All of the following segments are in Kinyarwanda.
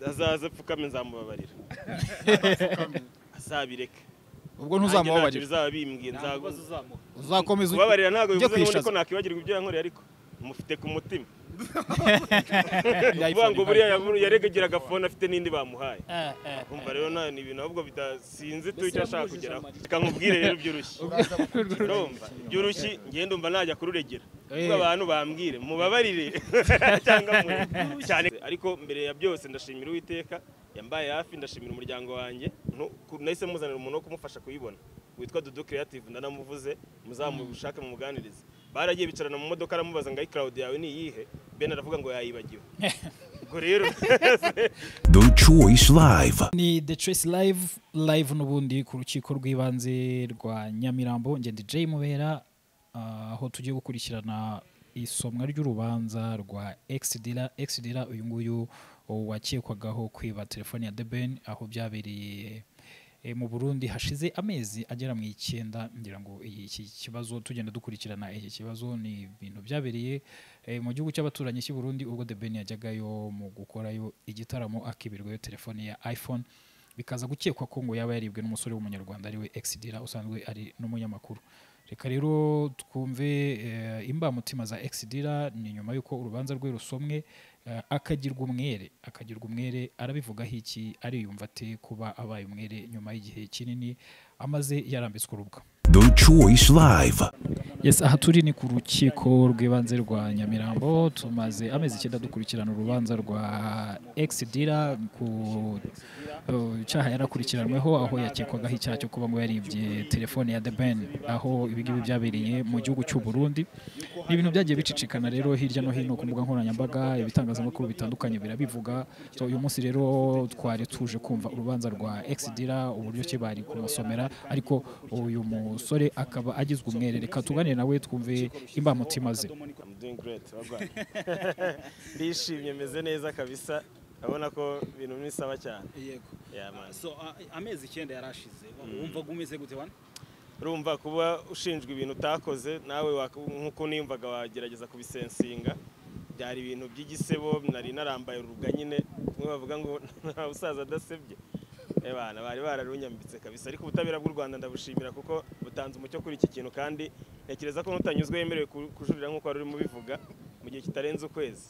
azaze apfukame nzamubabarira azabireke ubwo ntuzamubabarira bizaba bimbwiye nzaguze uzakomeza kubabarira ntabwo ujye bivuze n'ubundi kwishaza. ko nakwibagirwa ibyo yankoreye ariko mufite ku mutima Yayifurije. uvuga ngo buriya yaburu- yaregagiraga fone afite n'indi bamuhaye Eh, eh. kumva rero nta ni ibintu ahubwo bidasinze tu icyo ashaka kugeraho reka nkubwire rero by'urushyi urumva by'urushyi ngenda umva najya kururegera Eh. kuko abantu bambwire mubabarire cyangwa mureke cyane ariko mbere ya byose ndashimira uwiteka yambaye hafi ndashimira umuryango wanjye ntu- ku- nahise muzanira umuntu wo kumufasha kuyibona witwa dudu creative ndanamuvuze muzamushake mumuganirize baragiye bicarana mu modoka aramubaza ngo ayi cloud yawe ni iyihe ben aravuga ngo yayibagiwe ubwo rero The Choice Live. ni the choice live live n'ubundi ku rukiko rw'ibanze rwa nyamirambo ngende jay mubera ah, aho tugiye gukurikirana isomwa ry'urubanza rwa exdira exdira uyu nguyu uh, wakekwagaho kwiba telefone ya deben aho byabereye eh, mu burundi hashize amezi agera mu icyenda ngira ngo iyi- iki kibazo tugenda dukurikirana iki kibazo ni ibintu byabereye eh, mu gihugu cy'abaturanyi cy'i burundi ubwo the ben yajyagayo mu gukorayo igitaramo akibirwayo telefone ya iphone bikaza gukekwa ko ngo yaba yaribwe n'umusore w'umunyarwanda ariwe exidira usanzwe ari n'umunyamakuru reka rero twumve eh, imbamutima za exidira ni nyuma y'uko urubanza rwe rusomwe eh, akagirwa umwere akagirwa umwere arabivugaho iki ariyumva ate kuba abaye umwere nyuma y'igihe kinini amaze yarambitswe urubwa The Choice Live. Yes, aha turi ni ku rukiko rw'ibanze rwa Nyamirambo tumaze amezi icyenda dukurikirana urubanza rwa Exdira ku uh, cyaha yarakurikiranweho aho yakekwagaho icyaha cyo kuba ngo yaribye telefone ya The Ben aho ibi ngibi byabereye mu gihugu cy'u Burundi ni ibintu byagiye bicicikana rero hirya no hino ku mbuga nkoranyambaga ibitangazamakuru bitandukanye birabivuga so uyu munsi rero twari tuje kumva urubanza rwa Exdira uburyo ki bari kumusomera ariko uyu musore akaba agizwe umwere reka tuganire nawe twumve imbamutima ze I'm doing great. urabona? Ndishimye meze neza kabisa. Urabona ko ibintu bisaba cyane. yego Yeah, man. so a- amezi icyenda yarashize wumvaga umeze gute wana Urumva kuba ushinjwa ibintu utakoze nawe wak- nkuko niyumvaga wagerageza kubisensinga. Byari ibintu by'igisebo nari narambaye uruga nyine. Bamwe bavuga ngo nta busaza adasebye. Ebana bari bararunyambitse kabisa ariko ubutabera bw'u Rwanda ndabushimira kuko butanze umucyo kuri iki kintu kandi ntekereza ko n'utanyuzwe yemerewe ku- kujurira nk'uko wari urimo ubivuga mu gihe kitarenze ukwezi.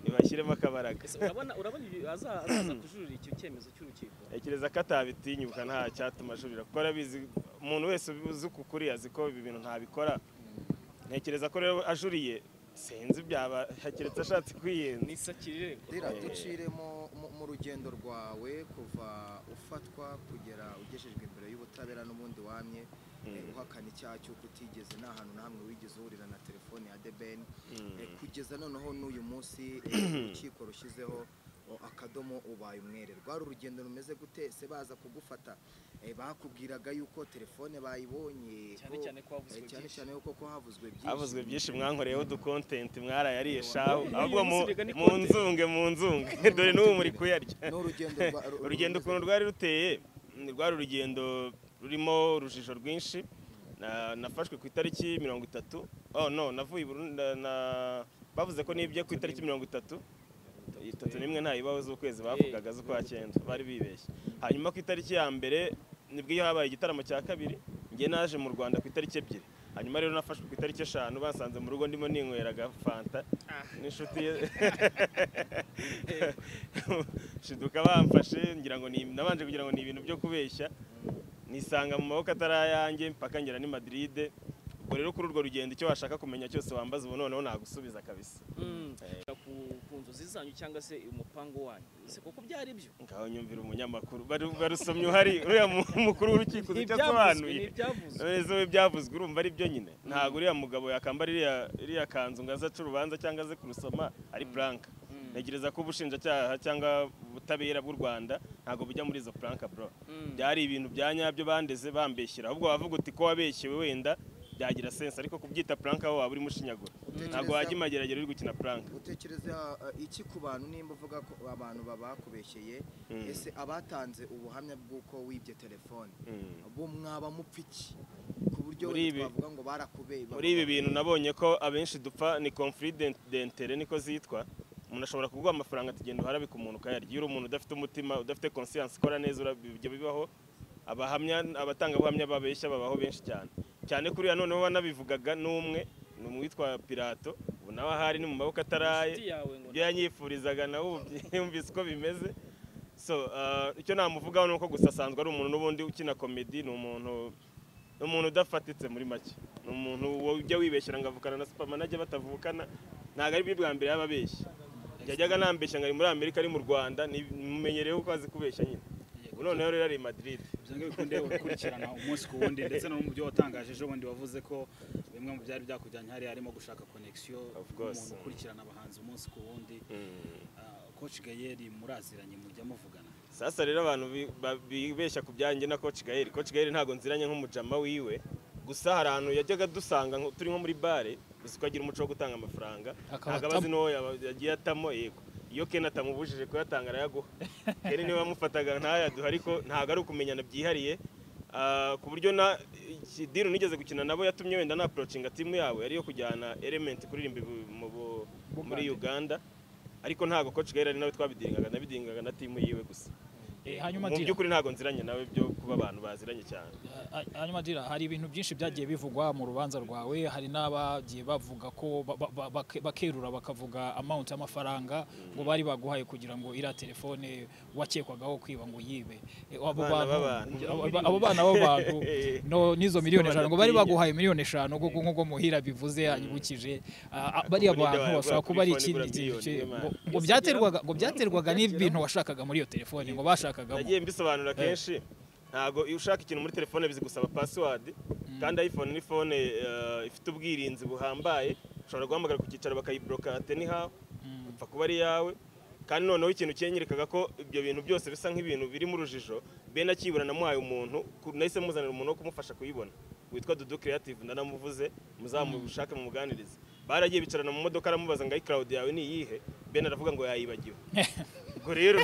Ntibashyiremo akabaraga. urabona urabona ibi- aza- azaza kujurira icyo cyemezo cy'urukiko ntekereza ko atabitinyuka nta cyatuma ajurira kuko arabizi umuntu wese uzi uko ukuri azi ko ibi bintu ntabikora ntekereza ko rero ajuriye sinzi byaba keretse ashatse kwiyenza nisakirire Dira ducire mu- mu- mu rugendo rwawe kuva ufatwa kugera ugejejwe imbere y'ubutabera n'ubundi wamye eh, uhakana icyaha cy'uko utigeze nta hantu na hamwe wigeze uhurira na telefone ya debeni Eh, kugeza noneho n'uyu munsi eh, urukiko rushyizeho o, akadomo ubaye umwere rwari urugendo rumeze gute se baza kugufata Eh, bakubwiraga yuko telefone bayibonye cyane ko- cyane ko eh, wavuzwe cyane byinshi cyane yuko ko havuzwe byinshi havuzwe byinshi mwankoreyeho udukontenti mwarayariye shaho ahubwo mu- uyu munsi biga ni mu nzunge mu nzunge dore n'ubu muri kuyarya ni urugendo rwa- ru- urugendo rumeze ukuntu rwari ruteye ni rwari urugendo rurimo urujijo rwinshi Na- nafashwe ku itariki mirongo itatu oh no navuye i Burundi, na- na- bavuze ko nibye ku itariki mirongo itatu itatu n'imwe nta bibaho z'ukwezi bavugaga z'ukwa cyenda bari bibeshye hanyuma ku itariki ya mbere nibwo iyo habaye igitaramo cya kabiri njye naje mu rwanda ku itariki ebyiri hanyuma rero nafashwe ku itariki eshanu basanze mu rugo ndimo ninyweraga fanta n'inshuti ye shiduka bamfashe ngira ngo ni- nabanje kugira ngo ni ibintu byo kubeshya nisanga mu maboko atari ayanjye mpaka ngera ni Madrid ubwo rero kuri urwo rugendo icyo washaka kumenya cyose wambaza ubu noneho nagusubiza kabisa ku ku nzozi zanyu cyangwa se umupangu wanyu ese kuko byari byo ngaho nyumvira umunyamakuru Baru- barusomye uhari uriya mu- umukuru w'urukiko uzi icyo asobanuye ntibyavuzwe none se we byavuzwe urumva ari byo nyine ntabwo uriya mugabo yakambara iriya iriya kanzu ngo aze ace urubanza cyangwa aze kurusoma ari puranka ntegereza ko ubushinjacyaha cyangwa ubutabera bw'u rwanda ntabwo bujya muri izo puranka bro byari ibintu bya nyabyo bandeze bambeshyira ahubwo wavuga uti ko wabeshyewe wenda byagira sense ariko kubyita puranka aho waba urimo ushinyagura ntabwo wajya imageragere uri gukina puranka utekereza eh, iki ku bantu nimba uvuga ko abantu babakubeshyeye Mm. ese abatanze ubuhamya bw'uko wibye telefone Mm. bo mwaba mupfa iki ku buryo Muri ibi- twavuga ngo barakubeye muri ibi bintu nabonye ko abenshi dupfa ni conflict d'in- d'intérêt niko zitwa umuntu ashobora kuguha amafaranga atagenda uharabika umuntu ukayarya iyo uri umuntu udafite umutima udafite conscience ukora neza urabi- ibyo bibaho abahamya abatangabuhamya babeshya babaho benshi cyane cyane kuri ya noneho wanabivugaga n'umwe ni uwitwa pirato ubu nawe ahari ni mu maboko ataraye inshuti yawe ngo ibyo yanyifurizaga nawe ubu byumvise uko bimeze so ah, icyo namuvugaho ni uko gusa asanzwe ari umuntu n'ubundi ukina komedi ni umuntu ni umuntu udafatitse muri make ni umuntu ujya wibeshyira ngo avukana na supamanage batavukana ntabwo ari bwo bwa mbere yaba abeshya yajyaga nambeshya ngo ari muri amerika ari mu rwanda ni- mumenyerewe ko azi kubeshya nyine ubu noneho rero ari i madrid ibyo ngibyo bikunde gukurikirana umunsi ku wundi ndetse no mu byo watangaje ejo bundi wavuze ko bimwe mu byari byakujyanye hariya harimo gushaka connection Of course. umuntu ukurikirana abahanzi umunsi ku wundi Ah, coach gayeri muraziranye mujya muvugana sasa rero abantu bi- ba- bibeshya ku byanjye na coach gael coach gael ntabwo nziranye nk'umujama wiwe gusa hari ahantu yajyaga dusanga nko- turi nko muri bare gusa ukagira umuco wo gutanga amafaranga Akaba ntabwo abazi n'uwo yaba- yagiye atamo yego iyo ken atamubujije kuyatanga arayaguha ken niwe wamufataga ntayaduha ariko ntabwo ari ukumenyana byihariye Ah, ku buryo na iki- diru nigeze gukina nabo yatumye wenda napurocinga timu yawe ariyo kujyana element kuririmba ibu- mu bu- muri uganda ariko ntabwo coach gael ari nawe twabidiringaga nabidingaga na timu yiwe gusa Eh, hanyuma mu Dira. by'ukuri ntabwo nziranye nawe byo kuba abantu baziranye cyane Ah, ah, hanyuma dira hari ibintu byinshi byagiye bivugwa mu rubanza rwawe hari n'abagiye bavuga ko ba- ba- ba- bake- bakerura bakavuga amount y'amafaranga ngo bari baguhaye kugira ngo iriya telefone wakekwagaho kwiba ngo yibe Eh, abo Abana bantu b'abantu. abo- abo bana b'abantu no n'izo miliyoni eshanu ngo bari badakwiye. baguhaye miliyoni eshanu kuko nk'ubwo muhira bivuze hanyibukije Ah, ah, bariya Ubundi bantu wagura bashobora kuba ari telefone igura ikindi kintu miliyoni, ki- ngo- Imana. ngo byaterwaga ngo byaterwaga n'ibintu washakaga muri iyo telefone ngo bashakagamo nagiye mbisobanura kenshi ntabwo iyo ushaka ikintu muri telefone bizi gusaba password kandi iphone ni phone eh, ifite ubwirinzi buhambaye ushobora guhamagara ku cyicaro bakayibloka atenihawe upfa kuba ari iyawe kandi noneho ikintu cyenyerekaga ko ibyo bintu byose bisa nk'ibintu biri mu rujijo be nakibura namuhaye umuntu ku- nahise muzanira umuntu wo kumufasha kuyibona witwa dudu creative ndanamuvuze muzamushake mumuganirize baragiye bicarana mu modoka aramubaza ngo ayi cloud yawe ni iyihe ben aravuga ngo yayibagiwe ubwo rero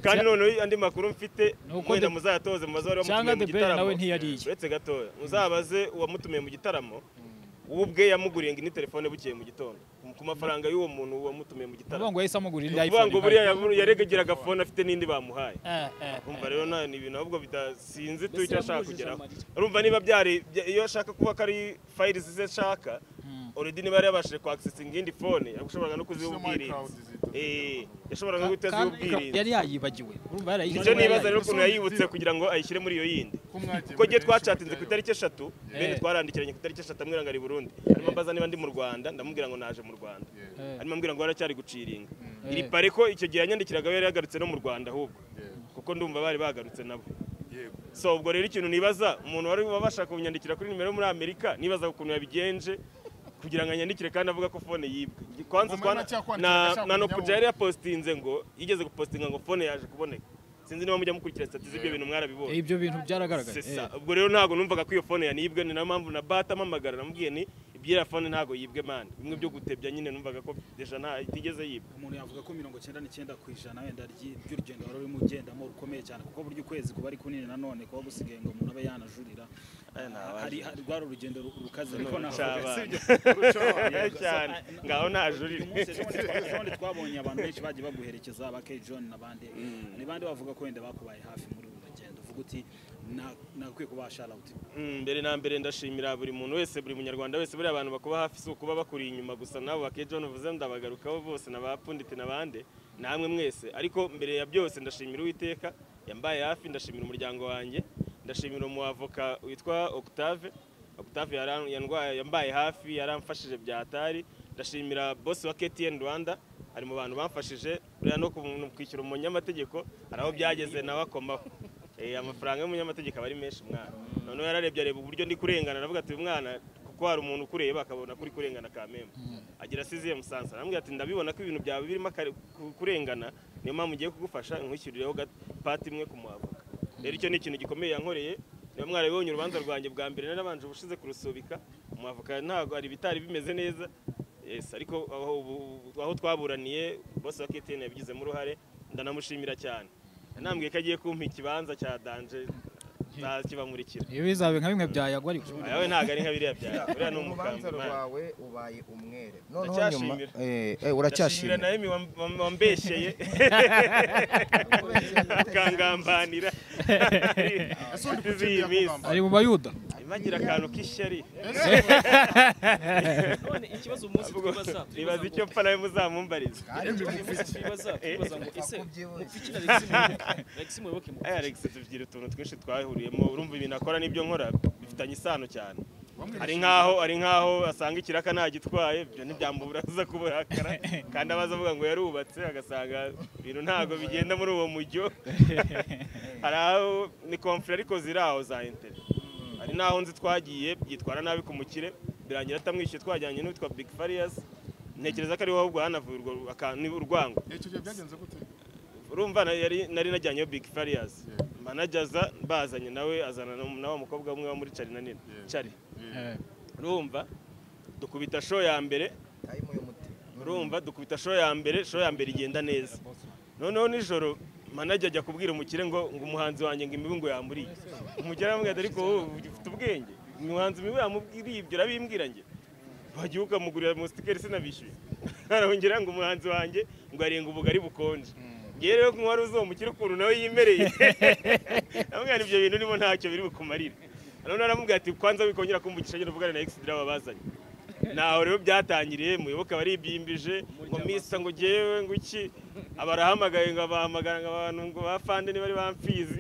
kandi noneho andi makuru mfite Ni uko mwenda The- muzayatoze mu bazo bari cyangwa bamutumiye mu The Ben gitaramo nawe ntiyariye. uretse gatoya muzabaze uwamutumiye mu gitaramo we ubwe yamuguriye ngo indi telefone bukeye mu gitondo ku mafaranga y'uwo muntu wamutumiye mu Uvuga gitaramo ngo yahise amugurira ni indi ukuvuga iPhone ngo buriya yabu- yaregagiraga fone afite n'indi bamuhaye Eh, eh. urumva rero nta ni ibintu ahubwo bidasinzi tu Mbese icyo ashaka yamubujije kugeraho amarira. urumva niba byari bya- iyo ashaka kuba ko ari fayirizi ze ashaka oredi niba yari yabashije kwakisesinga indi fone yashoboraga no kuziha ubwirinzi Eh, yashoboraga no kuziha Kandi ubwirinzi yari yayibagiwe urumva yarayibagiwe. icyo nibaza rero ukuntu yayibutse kugira ngo ayishyire muri iyo yindi kuko njye twacatinze ku itariki eshatu bene Eh. twarandikiranye ku itariki eshatu amwira ngo ari i burundi arimo mbaza niba ndi mu rwanda ndamubwira ngo naje mu rwanda Eh. arimo ambwira ngo haracyari guciringa iri Eh. pare ko icyo gihe yanyandikiraga we yari yagarutse no mu rwanda ahubwo kuko ndumva bari bagarutse nabo so ubwo rero ikintu nibaza umuntu wari wabasha kunyandikira kuri nimero yo muri amerika nibaza ukuntu yabigenje kugira ngo anyandikire kandi avuga ko fone yibwe kwanza Ngoma twana- yanacyakwandika, na ashaka na kumenya nokuja yari yapositinze ngo yigeze gupositinga ngo fone yaje kuboneka sinzi niba mujya mukurikira stati z'ibyo bintu Eh, mwarabibonye ibyo bintu byaragaragaye Sesa. ubwo rero ntabwo numvaga ko iyo fone yanibwe ni nayo mpamvu na bata amamagara namubwiye ni ibyera fone ntabwo yibwe mani bimwe byo gutebya nyine numvaga ko deja nta itigeze yibwe umuntu yavuga ko mirongo icyenda n'icyenda ku ijana wenda ry'i- ry'urugendo wari urimo ugendamo rukomeye cyane kuko burya ukwezi kuba ari kunini nanone kuba gusigaye ngo umuntu abe yanajurira Aya ni abaje. hari hari- rwari urugendo ru- rukaze Ni ariko navuga urucabana. cyane ngaho ntajurire uyu munsi ejo bundi twa- ejo bundi twabonye abantu benshi bagiye baguherekeza ba K John n'abandi ni bande bavuga ko wenda bakubaye hafi muri uru rugendo uvuga uti "Na- nagakwiye kubaha sharauti Mm, mbere na mbere ndashimira buri muntu wese buri munyarwanda wese buriya abantu bakuba hafi si ukuba bakuri inyuma gusa nabo bakejo uvuze ndabagarukaho bose n'abapunditi n'abande namwe mwese ariko mbere ya byose ndashimira uwiteka yambaye hafi ndashimira umuryango wanjye ndashimira umuavoka witwa Octave Octave yaran- yandwaye yambaye hafi yaramfashije byatari ndashimira boss wa KTN Rwanda ari mu bantu bamfashije buriya no ku- kwishyura umunyamategeko hari aho byageze nawe akomaho Eh, amafaranga y'umunyamategeko aba ari menshi mwana noneho yararebye areba uburyo ndi kurengana aravuga ati "Uyu mwana kuko hari umuntu ukureba akabona ko uri kurengana kamemba agira asiziye musansa aramubwira ati ndabibona ko ibintu byawe birimo akare- ku- kurengana niyo mpamvu ngiye kugufasha nkwishyurireho ga- pati imwe ku muhavoka rero icyo ni ikintu gikomeye yankoreye niba mwarabibonye urubanza rwanjye bwa mbere narabanje ubushize kurusubika umuhavoka ntabwo hari ibitari bimeze neza yes ariko aho ubu- aho twaburaniye bose wa KTN yabigizemo uruhare ndanamushimira cyane yanambwiye ko agiye kumpa ikibanza cya danje nzakibamurikira ibi bizabe nka bimwe byayagwa ariko ayawe ntabwo ari nka biriya byawe buriya ni urubanza umugambi Imana. rwawe ubaye umwere noneho nyuma Ndacyashimira. Eh, eh, ndashimira uracyashimira nawe mi wam- wam- wambeshyeye ukangambanira z'iyi minsi ari mu bayuda imagira akantu k'ishyari none ikibazo umunsi twibaza nibaza twibaza icyo ngo- mpfa nawe muzamumbariza twibaza twibaza ngo ese mupfiki na Alexis Muyoboke Alexis Muyoboke mu- Aya Alex tugira utuntu twinshi twahuriyemo urumva ibintu akora n'ibyo nkora bifitanye isano cyane ari nkaho ari nkaho asanga ikiraka ntagitwaye ibyo ntibyambura aza kuburakara kandi abaza avuga ngo yarubatse agasanga ibintu ntabwo bigenda muri uwo mujyo hari aho ni konfure ariko ziri aho za interi hari n'aho nzi twagiye yitwara nabi ku mukire birangira atamwishyuye twajyanye n'uwitwa big farious ntekereza ko ariho ahubwo hanavuye urwo akantu urwango icyo gihe byagenze gute urumva na- yari nari najyanye big farious manajaza bazanye nawe azana na- na wa mukobwa umwe wo muri cari na nini cari urumva dukubita show ya mbere urumva dukubita show ya mbere show ya mbere igenda neza noneho nijoro manager ajya kubwira umukire ngo ngo umuhanzi wanjye ngo imibu ngo yamburiye umukire aramubwira ati ariko wowe ufite ubwenge umuhanzi imibu yamubwiriye ibyo urabimbwira njye wagiye ukamugurira musitikeri sinabishyuye arongera ngo umuhanzi wanjye ngo arenga ubugari bukonje ngewe rero ko wari uzi uwo mukire ukuntu nawe yimereye aramubwira ibyo bintu urimo ntacyo biri bukumarire noneho aramubwira ati kwanza wikongera kumvugisha ngenda uvugane na egisidira wabazanye naho rero byatangiriye muyoboke baribyimbije ngo misa ngo ngewe ngo iki abarahamagaye ngo abahamagara ngo abantu ngo bafande ntibari bamfizi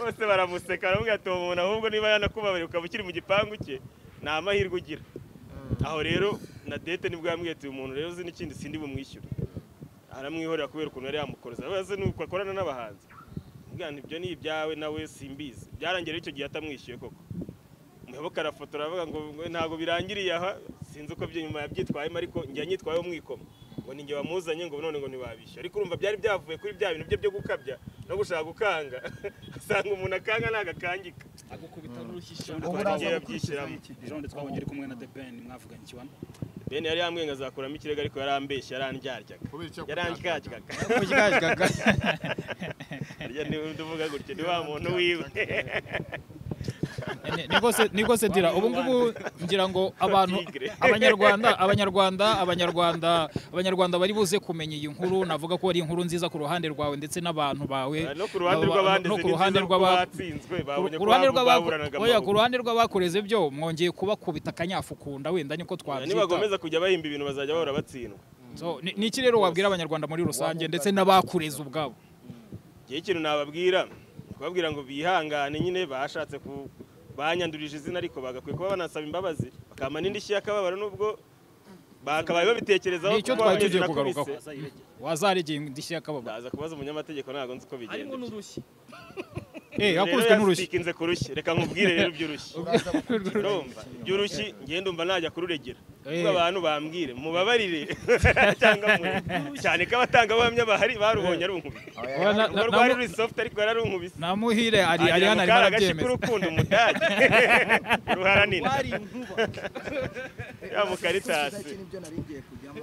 bose baramuseka baramubwira ati uwo muntu ahubwo niba yanakubabariye ukaba ukiri mu gipangu cye ni amahirwe ugira aho rero na dete nibwo yambwiye ati uyu muntu rero uzi n'ikindi sindi bumwishyure aramwihorera kubera ukuntu yari yamukoroza abaze nuko akorana n'abahanzi mbwana ibyo ni ibyawe nawe simbizi byarangiye rero icyo gihe atamwishyuye koko muyoboke arafotora aravuga ngo ngo ntabwo birangiriye aha sinzi uko byo nyuma yabyitwayemo ariko njya nyitwayeho mwikoma ngo ninjye wamuzanye ngo none ngo ntibabishyu ariko urumva byari byavuye kuri bya bintu bye byo gukabya no gushaka gukanga asanga umuntu akanga nagakangika agukubita n'urushyishi twagiye babyishyiramo jean twabonye uri kumwe na the ben mwavuganye ikibanza bene yari yambwiye ngo azakuramo ikirego ariko yarambeshya yarandyaryaga kubera icyo yarandyaryaga harya niwe uvuga gutya ni wa muntu wiwe Ni- ni rwose- ni rwose dira ubu ngubu ngira ngo abantu abanyarwanda abanyarwanda abanyarwanda abanyarwanda bari buze kumenya iyi nkuru navuga ko ari inkuru nziza ku ruhande rwawe ndetse n'abantu bawe no ku ruhande Aba- rw'abandi no ku ziri ruhande nziza kuko rw'aba- batsinzwe babonye ku ko ruhande babo rw'aba- baburanaga oya, ku amaboko. ruhande rw'abakoreze byo mwongeye kubakubita akanyafu kunda wenda niko twabyita nibakomeza kujya bahimba ibintu bazajya bahora batsindwa So, ni- ni iki rero wabwira abanyarwanda muri rusange ndetse n'abakureze ubwabo igihe ikintu nababwira ni kubabwira ngo bihangane nyine bashatse ku banyandurije izina ariko bagakwiye kuba banasaba imbabazi bakama n'indishyi y'akababaro n'ubwo bakabaye babitekerezaho Ni icyo kuko twari bameze tugiye nakubise. kugarukaho. azayiregera wazaregeye indishyi y'akababaro ndaza kubaza umunyamategeko ntabwo nzi uko harimo bigenda n'urushyi eh Rero yakubiswe n'urushyi yasikinze ku rushyi reka nkubwire rero iby'urushyi urumva iby'urushyi ngenda umva najya kururengera kuko Eh. abantu bambwire mubabarire cyangwa mureke. cyane ko abatangabuhamya bahari barubonye ari unkubiri Oya, na- urwo na- rwari namu- ruri soft ariko yararunkubise namuhire ari ari agira hano ngo arimo kari agashi arabyemeza k'urukundo umudage ruharanira wari inkuba Ya Mukaritas. nibyo nari ngiye kujyamo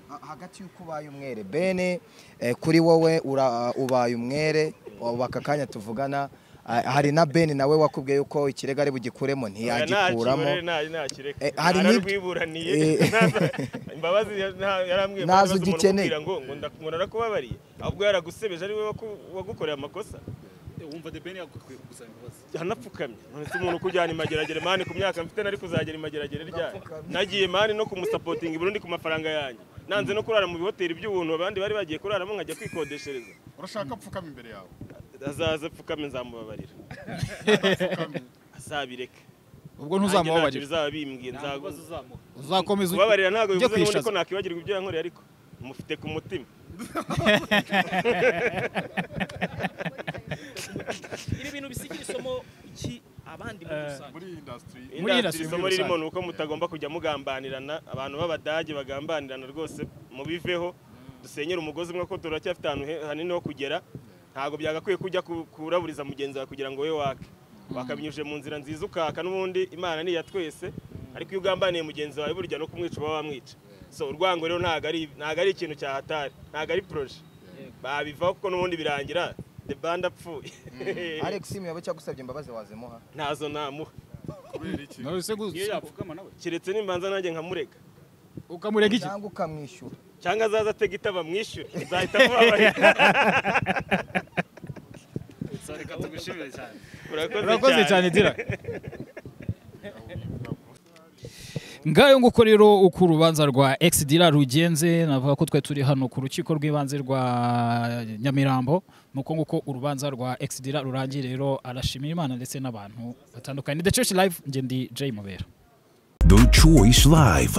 Ha- hagati y'uko ubaye umwere bene eh, kuri wowe ura- ubaye umwere ubu aka kanya tuvugana Ah, hari na bene nawe wakubwiye yuko ikirego ari bugikuremo ntiyagikuramo ntakireka Eh, hari n'ibyo- nararwiburaniye Eh. Ntaza- imbabazi ya- nta- yarambwiye ngo Ntazo ntibaze umuntu ugikeneye. ukubwira ngo ngo ndaku- ngo narakubabariye ahubwo yaragusebeje ari we waku- wagukoreye amakosa wumva the ben yagukwiye gusaba imbabazi yanapfukamye none se umuntu ukujyana imageragere mani ku myaka mfite nari kuzagera imageragere ryari nagiye mani no kumusapotinga i Burundi ku mafaranga yanjye nanze no kurara mu bihoteli by'ubuntu abandi bari bagiye kuraramo nkajya kwikodeshereza urashaka gupfukama imbere yawe azaza apfukame nzamubabarira azabireka Nanjye ntacyo ubwo ntuzamubabarira bizaba bimbwiye nzagu ntabazo uzamuha uzakomeza kubabarira ntabwo ujye bivuze n'ubundi ko kwishaza. nakwibagirwa ibyo yankoreye ariko mufite ku mutima ibi bintu bisigira isomo iki abandi muri rusange muri iyi indasitiri Industry industry muri isomo ririmo rusange. ni uko mutagomba kujya mugambanirana abantu b'abadage bagambanirana rwose mubiveho dusenyere umugozi umwe ko turacyafite ahantu he- hanini ho kugera ntabwo byagakwiye kujya ku- kuraburiza mugenzi wawe kugira ngo we wake wakabinyujije mu nzira nziza ukaka n'ubundi imana ni iya twese ariko iyo ugambaniye mugenzi wawe burya no kumwica uba wamwica so urwango rero ntabwo ari ntabwo ari ikintu cyahatari ntabwo ari poroje babivaho kuko n'ubundi birangira the band apfuye alex yaba cyagusabye imbabazi wazimuha ntazo namuha kubera iki Narose gu- niyo yapfukama nawe keretse nimbanza nanjye nkamurega ukamurega iki cyangwa ukamwishyura cyangwa azaza atega itaba mwishyure nzahita mubabarira Sorry, reka tugushimire cyane urakoze cyane dira ngayo nguko rero uko urubanza rwa exdira rugenze navuga ko twe turi hano ku rukiko rw'ibanze rwa nyamirambo nuko nguko urubanza rwa exdira rurangiye rero arashimira imana ndetse n'abantu batandukanye the church live ngende jay mubera The Choice Live.